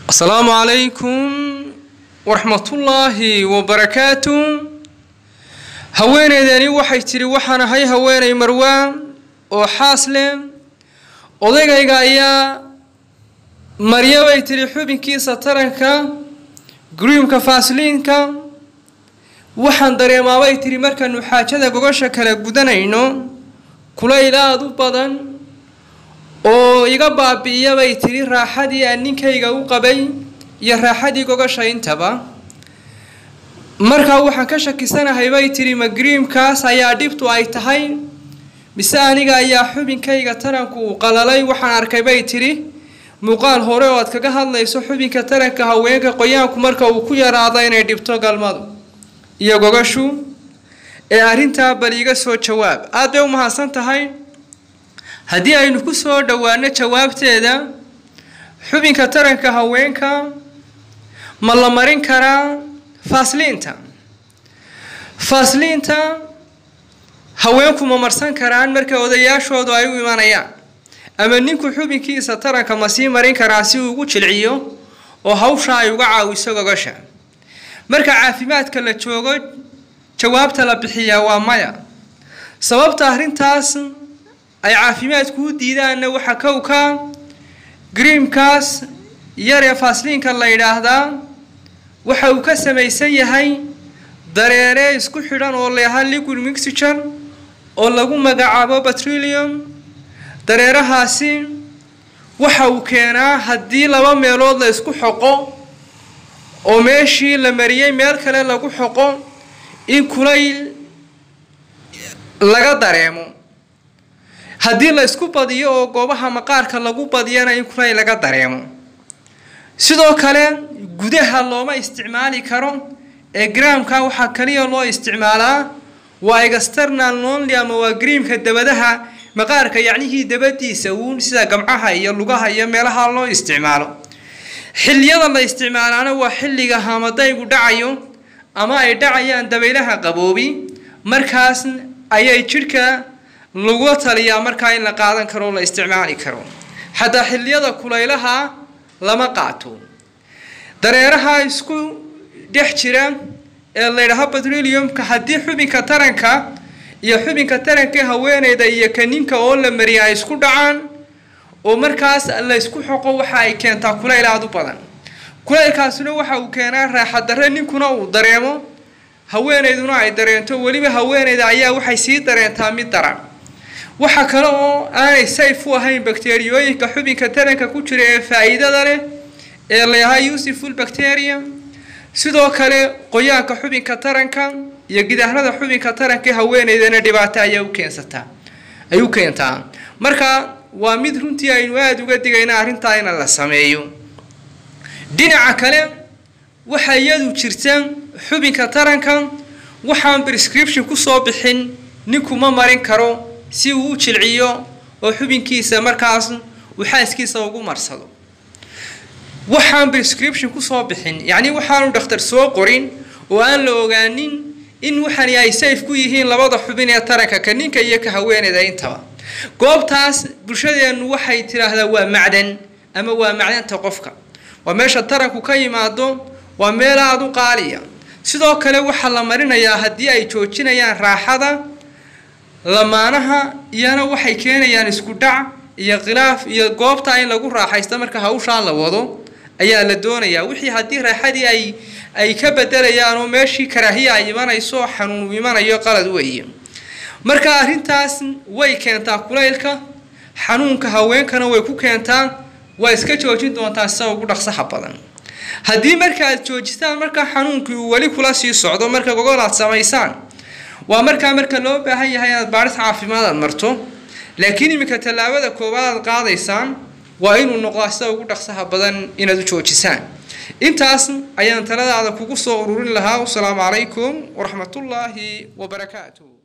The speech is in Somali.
asalaamu calaykum waraxmatullaahi wabarakaatu haweeneydani waxay tidhi waxaan ahay haweeney marwaan oo xaas leh odaygayga ayaa marya bay tidhi xubinkiisa taranka gruumka faasliinka waxaan dareemaabay tidhi markaanu xaajada gogasha kala gudanayno kulayl aada u badan oo iga baabi'iya bay tidhi raaxadii aan ninkayga u qabay iyo raaxadii gogasha intaba markaa waxaan ka shakisanahay bay tidhi ma griimkaas ayaa dhibtu ay tahay mise aniga ayaa xubinkayga taranku uu qalalay waxaan arkay bay tidhi muuqaal hore oo aad kaga hadlayso xubinka taranka haweenka qoyaanku marka uu ku yaraado inay dhibto galmadu iyo gogashu ee arrintaa bal iiga soo jawaab aad bay u mahadsan tahay haddii aynu ku soo dhowaano jawaabteeda xubinka taranka haweenka ma la marin karaa faasliinta faasliinta haweenku ma marsan karaan marka odayaashoodu ay u imanayaan ama ninku xubinkiisa taranka ma sii marin karaa si uu ugu jilciyo oo hawsha ay uga caawiso gogasha marka caafimaadka la joogo jawaabta la bixiyaa waa maya sababta arrintaas ay caafimaadku u diidaanna waxaa kowka griimkaas yaree faasliinka la yidhaahdaa waxa uu ka samaysan yahay dareere isku xidhan oo leeha liquid mixture oo lagu magacaabo petroleum dareerahaasi waxa uu keenaa haddii laba meelood la isku xoqo oo meeshii la mariyey meel kale lagu xoqo in kulayl laga dareemo haddii la isku badiyo oo goobaha maqaarka lagu badiyana in kulayl laga dareemo sidoo kale gudaha looma isticmaali karo ee graamka waxaa kaliya loo isticmaalaa waa external lonly ama waa griimka dabadaha maqaarka yacnihii dabadiisa uun sida gamcaha iyo lugaha iyo meelaha loo isticmaalo xilliyada la isticmaalaana waa xilliga hamadaygu dhacayo ama ay dhacayaan dabaylaha qaboobi markaas ayay jidhka lagu taliyaa markaa in la qaadan karo o la isticmaali karo xataa xilliyada kulaylaha lama qaato dareeraha isku dhex jira ee laydhaho petroleumka haddii xubinka taranka iyo xubinka taranka haweeneyda iyo kaninka oo la mariya ay isku dhacaan oo markaas la ysku xoqo waxa ay keentaa kulayl aada u badan kulaylkaasuna waxa uu keenaa raaxadarre ninkuna uu dareemo haweeneyduna ay dareento weliba haweeneyda ayaa waxay sii dareentaa mid daran waxa kale oo aanay sayf u ahayn bakteriyooyinka xubinka taranka ku jira ee faa-iidada leh ee layahaa useful bacteria sidoo kale qoyaanka xubinka taranka iyo gidaarada xubinka taranka haweeneydana dhibaato ayaa u keensataa ay u keentaa marka waa mid runtii aynu aada uga digayna arrintaa in la sameeyo dhinaca kale waxaa iyadu jirta xubinka taranka waxaan prescription kusoo bixin ninku ma marin karo si uu u jilciyo oo xubinkiisa markaas uu xaaskiisa ugu marsado waxaan prescription kusoo bixin yacni waxaanu dhakhtar soo qorin oo aan la ogaanin in waxani ay sayf ku yihiin labada xubin ee taranka ka ninka iyo ka haweeneyda intaba goobtaas bulshadeennu waxay tidhaahdaa waa macdan ama waa macdanta qofka waa meesha taranku ka yimaado waa meel aada u qaaliya sidoo kale waxaa la marinayaa haddii ay joojinayaan raaxada lamaanaha iyana waxay keenayaan isku dhac iyo khilaaf iyo goobta in lagu raaxaysto marka hawshaa la wado ayaa la doonayaa wixii haddii raaxadii ay ay ka bedelayaan oo meeshii karaahiya ay imanayso oo xanuun imanayo qalad weeye marka arrintaas way keentaa kulaylka xanuunka haweenkana way ku keentaa waa iska joojin doontaa sida ugu dhaqsaha badan haddii marka aad joojistaan markaa xanuunkii uu weli kula sii socdo marka gogol aad samaysaan waa markaa marka loo baahan yahay inaad baadhis caafimaad aad marto laakiin iminka tallaabada koowaad aad qaadaysaan waa inuu noqdaa sida ugu dhaqsaha badan inaad u joojisaan intaas ayaan taladaada kugu soo ururin lahaa wasalaamu calaykum waraxmatullaahi wabarakaatu